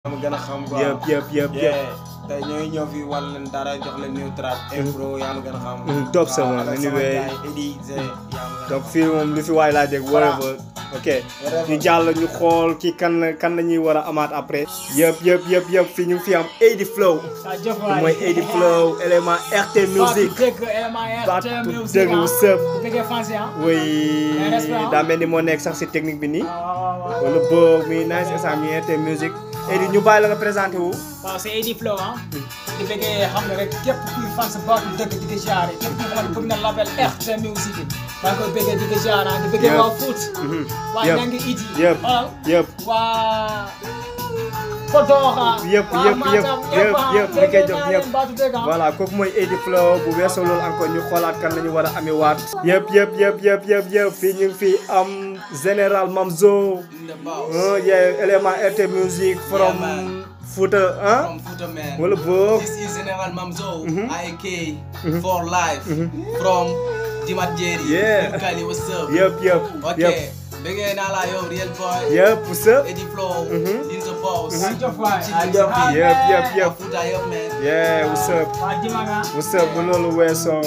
ma gën a xam quoi yëpp yëpp yëpp yëpp yeah tey ñooy ñëw fi wan leen dara jox leen new track impro yaa ma gën a xam top sa waaw, moom, avec anyway. sama gars yi, Eddie Zé yaa ma gën a donc fii moom lu fi waay laa dégg whatever ok Whatever. ñu jàll ñu xool ki kan kan la ñuy war a amaat après yëpp yëpp yëpp yëpp fii ñu ngi fi am AD Flow jaajëf waay mooy AD Flow élément RT Music Baatu dëgg élément baatu RT Music dëgg ah. sëb bu fekkee fancy ah. oui respect, ah. daa mel ni moo nekk sax si technique bi nii waaw waaw waaw. wala boog mi nice instant mi RT Music AD ñu bàyyi la nga présenté wu waaw c'est AD Flow ah. di bëggee xam ne rek képp kuy fan sa baatu dëgg di ko jaaree képp kuy xamante bëgg na label RT Music maa ngi koy bëggee di ko jaar ah di bëggee Yëpp. waa Foot. Mhm. waa Yëpp. Nangi Idi. Yëpp. ah. yëpp waa Podor ah. Yëpp, waa yëpp, Matam yëpp, ñëpp ah. yëpp, bëggee ñu koy jox naa ñëpp. leen baatu dëgg ah. voilà kooku mooy AD Flow bu weesoo loolu encore ñu xoolaat kan la ñu war a amee waat yëpp yëpp yëpp yëpp yëpp yëpp fii ñu ngi fi am général Mamzo In the box. ah yeah élément RT Music from Yeah, man. Fouta ah From Fouta man. wala boog This is General Mamzo, IK, for life, from Jimat Jerry. Yeah. Kali, what's up? yëpp yëpp Ok, yëpp bëggee naa la yow real boy. yëpp sa Eddie Flow, in the box. jaajëf waay. Jaajëf. yëpp yëpp yëpp Fouta yëpp man. yeah what's up waa Dimaga. what's up bu loolu weesoo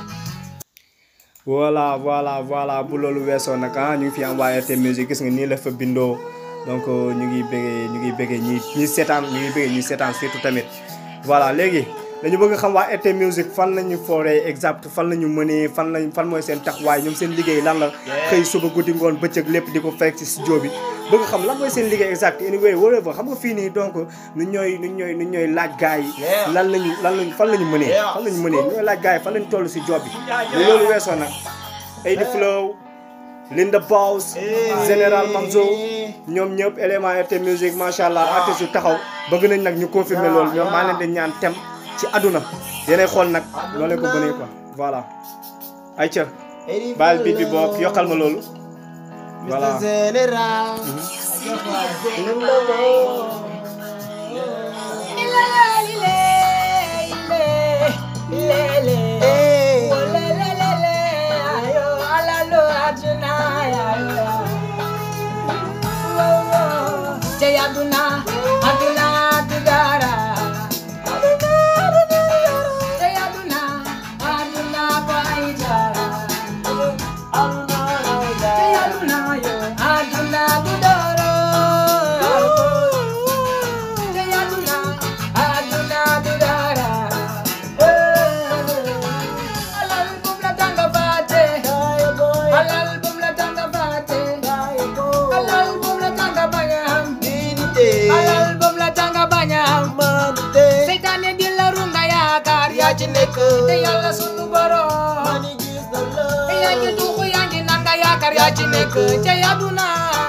voilà voilà voilà bu loolu weesoo nag ah ñu ngi fi am waa RT Music gis nga nii la fa bindoo donc ñu ngi bëggee ñu ngi bëggee ñi ñi seetaan ñu ngi bëggee ñi seetaan surtout tamit voilà léegi dañu bëgg xam waa RT Music fan la ñu fooree exact fan la ñu mënee fan lañ fan mooy seen taxawaay ñoom seen liggéey lan la xëy suba guddi ngoon bëccëg lépp di ko fekk ci studio bi bëgg xam lan mooy seen liggéey exact anyway whatever xam nga fii nii donc nu ñooy nu ñooy nu ñooy laaj gars yi Yeah. lan lañu lan lañu fan la ñu mënee Yeah. fan la ñu mënee ñooy laaj gars yi fan lañu toll si job bi bu loolu weesoo nag AD Flow Linda Boss Général Mamzo ñoom ñëpp élément RT Music macha allah artistes yu taxaw bëgg nañ nag ñu confirmer loolu ñoom maa leen di ñaan tem ci àdduna yéenay xool nag noo leen ko bënee quoi voilà ayca baal bi bi boog yokkal ma loolu voilà Mr. General. Album la tanga bañam Seytaane di la runga yaakaar yaa ci nekk te yàlla sunu borom yaa ngi tuuxu yaa ngi nanga yaakaar yaa ci nekk ca yaduna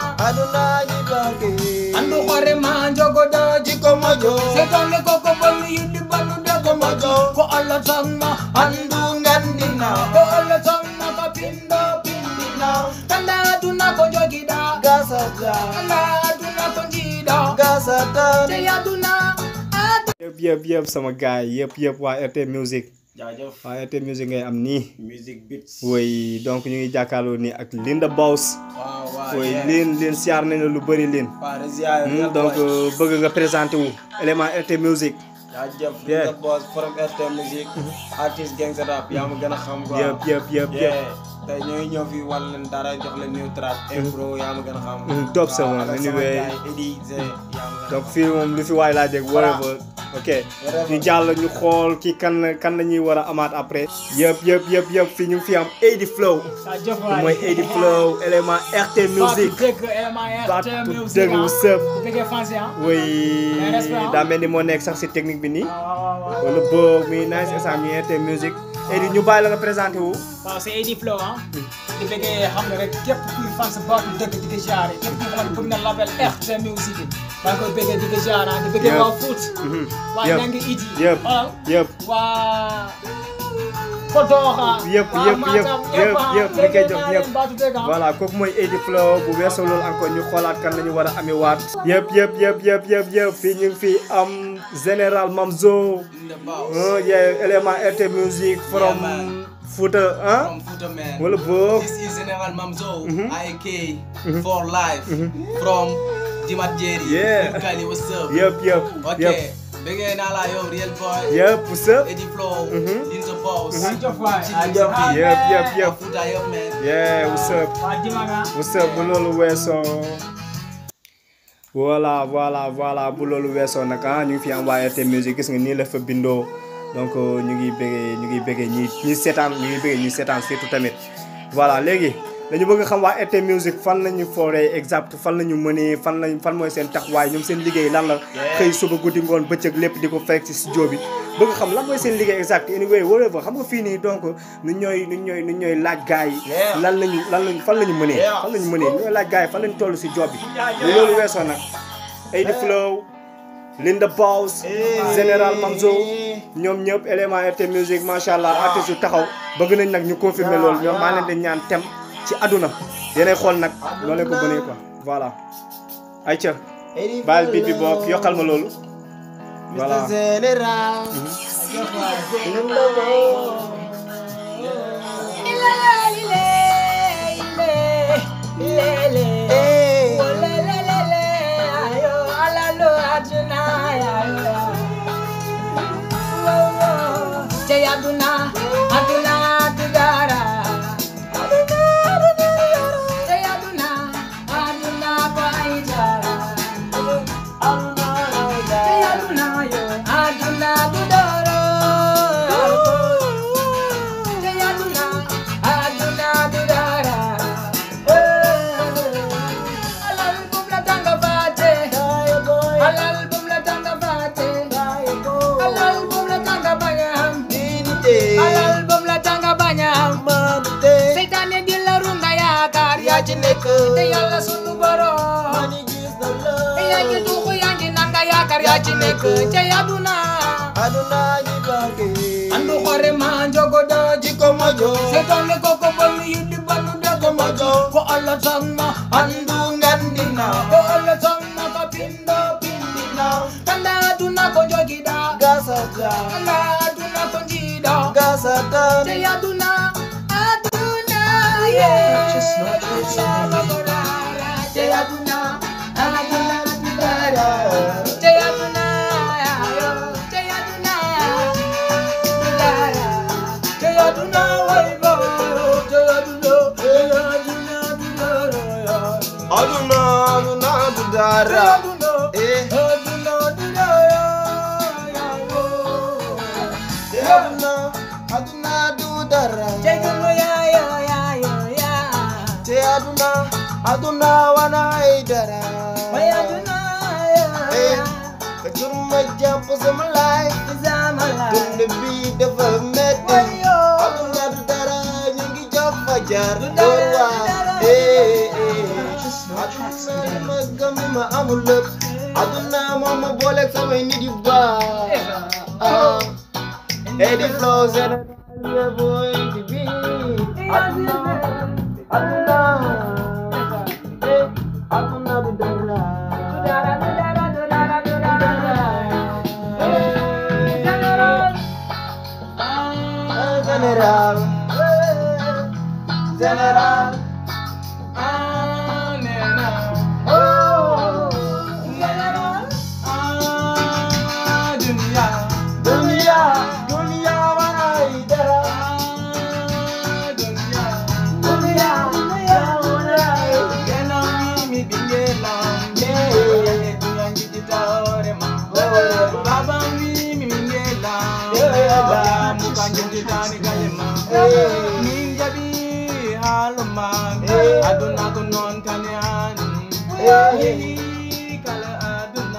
andu xore ma njogo do jiko mojo seytaane koko bonu yiddi banu dego mojo ko Allah sama andu ngandina ko Allah sama ka pindo pindina tanda aduna ko jogida tanda aduna ko jida ca yaduna yëpp yëpp yëpp sama gars yi yëpp yëpp waa RT Music jaajëf waa RT Music ngay am nii music beats woy donc ñu ngi jàkkaarloo nii ak Linda Boss waaw waaw woy yeah. leen leen siyaar nañ la lu bëri leen Waa Rezia, Hmm, real donc boy. euh, bëgg nga présenté wu élément RT Music jaajëf Yeah. the boss from RT Music artiste gangsta rap yaa ma gën a xam quoi yëpp yëpp yëpp yëpp yeah tey ñooy ñëw fi wan leen dara jox leen new track impro yaa ma gën a xam Mhm, top sa moom, avec sama anyway. gars yi, Eddie Zé yaa ma gën a donc fii moom lu fi waay laa dégg whatever ok Whatever. ñu jàll ñu xool ki kan kan la ñuy war a amaat après yëpp yëpp yëpp yëpp fii ñu ngi fi am AD Flow jaajëf waay mooy AD Flow élément RT Music baatu dëgg élément RT baatu Music dëgg ah. sëb bu fekkee fancy ah. oui respect, ah. daa mel ni moo nekk sax si technique bi nii waaw waaw waaw. wala boog mi nice instant mi RT Music AD ñu bàyyi la nga présenté wu waaw c'est AD Flow ah. di bëggee xam ne rek képp kuy fan sa baatu dëgg di ko jaaree képp kuy xamante bëgg na label RT Music maa ngi koy bëggee di ko jaar ah di bëggee Yëpp. waa Foot. waa Yëpp. Nangi Idi. yëpp ah. yëpp waa Podor ah. Yëpp, waa yëpp, Matam yëpp, yëpp, ah. yëpp, ñu koy jox bëggee naa ñëpp. leen baatu dëgg ah. voilà kooku mooy AD Flow bu weesoo loolu encore ñu xoolaat kan la ñu war a amee waat yëpp yëpp yëpp yëpp yëpp yëpp fii ñu ngi fi am général Mamzo in the box. ah yeah élément RT Music from Yeah, man. Fouta ah From Fouta man. wala boog This is General Mamzo, IK, for life, from Jimat Jerry. Yeah. Big Kali, what's up? yëpp yëpp Ok. yëpp Bëggee naa la yow Real Boy. yëpp what's up Eddie Flow. Mhm. Linzo Boss. Ajëf waay, Chidi ajëf. Mziki. yëpp yëpp yëpp Futa yëpp man. yeah what's up waa Dimaga. what's up bu loolu weesoo voilà voilà voilà bu loolu weesoo nag ah ñu ngi fi am waa RT Musique gis nga nii la fa bindoo donc ñu ngi bëggee ñu ngi bëggee ñi ñi seetaan ñu ngi bëggee ñi seetaan surtout tamit voilà léegi dañu bëgg xam waa RT Musique fan la ñu fooree exact fan la ñu mënee fan lañ fan mooy seen taxawaay ñoom seen liggéey lan la xëy suba guddi ngoon bëccëg lépp di ko fekk ci studio bi bëgg xam lan mooy seen liggéey exact anyway whatever xam nga fii nii donc nu ñooy nu ñooy nu ñooy laaj gars yi Yeah. lan lañu lan lañu fan la ñu mënee Yeah. fan la ñu mënee ñooy laaj gars yi fan lañu toll si job bi bu loolu weesoo nag Eddie Flow Linda Boss Général Mamzo ñoom ñëpp élément RT Musique macha allah artistes yu taxaw bëgg nañ nag ñu confirmer loolu ñoom maa leen di ñaan tem ci àdduna yéenay xool nag noo leen ko bënee quoi voilà ayca baal bi bi bokk yokkal ma loolu voilà Aduna, aduna, adudara. Aduna, aduna, kwaitara. Aduna, yo, aduna, adudara. Aduna, aduna, adudara. Alal bum la tanga bate. Alal bum la tanga bate. Alal bum la tanga banyam. Alal bum la tanga banyam. Seytaane di la runga yaakaar yaa ci nekk te yàlla sunu borom te yaa ngi tuuxu yaa ngi nanga yaakaar yaa ci nekk te aduna andu xore ma njogo do jiko mojo seytaane koko bonu yiddi banu dago mojo ko Allah sangma andu ngandina ko Allah sangma ka pindo pindina kanda aduna ko jogida kanda aduna ko jida te aduna aduna yeah te aduna aduna aduna te aduna te aduna te aduna way bo te aduna te aduna aduna aduna du te dara aduna eh aduna aduna aduna aduna du dara te aduna ya ya ya ya ya te aduna aduna wana ay dara way aduna ya eh ya ka jur ma jàpp sama laay zamala dund bi dafa metti wayo aduna du dara ñu ngi jox fajar Du door dara, waa du dara. eh eh aduna li ma gëm li ma amul lépp aduna moom ma booleeg samay nit yu baax ah Eddie Flow Général yeah boy di bi aduna aduna eh aduna du dara Ah, Général Général dunia dunia wanay dara dunia dunia wanay aduna ko non kane an kala aduna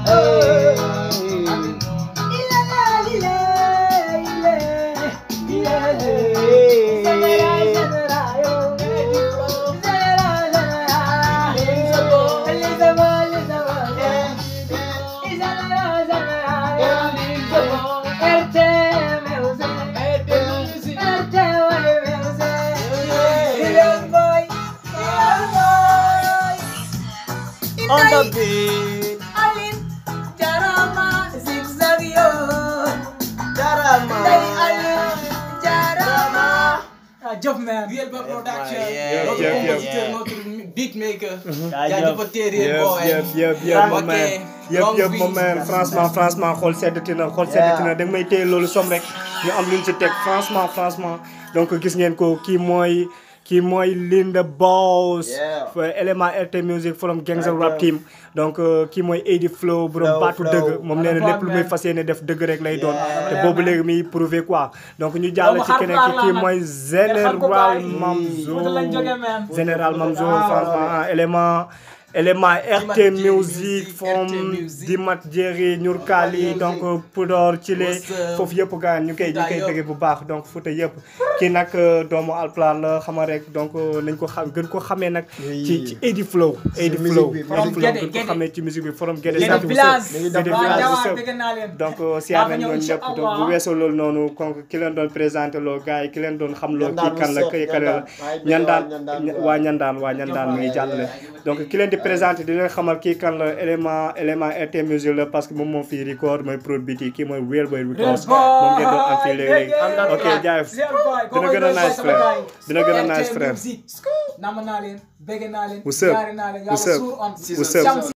on the beat Alin Jarama zigzag yo Jarama Day Alin Jarama Jeff man Real Boy Production Yeah, notre yeah, yeah. compositeur notre beatmaker. Jaajëf. jaajëf Thierry yëpp boy. yëpp yëpp yëpp ma Ok, man yëpp long yëpp ma beat. man franchement franchement xool seddati na xool seddati na da nga may téye loolu som rek ñu am luñ ci teg franchement franchement donc gis ngeen ko kii mooy kii mooy Linda Boss Yeah. fa élément RT Music from Gangsta Rap Team donc euh, kii mooy Adi Flow borom Flow, baatu Flow. dëgg moom nee na lépp lu muy fas yéene def dëgg rek lay doon te boobu léegi muy prouvé quoi donc ñu jàll ci keneen ki kii mooy Général Mamzo Général Mamzo franchement ah, élément élément RT Dimat Music Music, from RT Music. Dimat Jerry Ñurkali Music. donc Podor Chile What's up? foofu yëpp gaan ñu koy ñu Fouta koy yëpp. bëgg bu baax donc Fouta yëpp kii nag euh, doomu Alpulaar la xama rek donc euh, nañ ko xam gën ko xamee nag ci ci Edi Flow Edi musique Flow bi, Edi musique Flow Guédé, gën ko Guédé. xamee ci musique bi from Guédé Guédé Sadio village. Woussep. Dañuy Guédé dem village Jawaar Woussep. bëgg naa leen. donc siyaar nañ ñëw ñoom incha ñëpp donc Allah. bu weesoo loolu noonu kon ki leen doon présenté loo gars yi ki leen doon xam loo kii kan la kii kan la ñandaan waa ñandaan waa ñandaan mi ngi jàllale donc ki leen di présenté di leen xamal kii kan la élément élément RT Music la parce que moom moo fi record mooy produit bi kii mooy Real Boy Records moom ngeen doon am fii léegi ok jaayef dina gën a nice frère dina gën a nice frère Nama naa leen, bëgg naa leen, What's up? jaare naa leen, What's yàlla up? suur on. What's up? Shams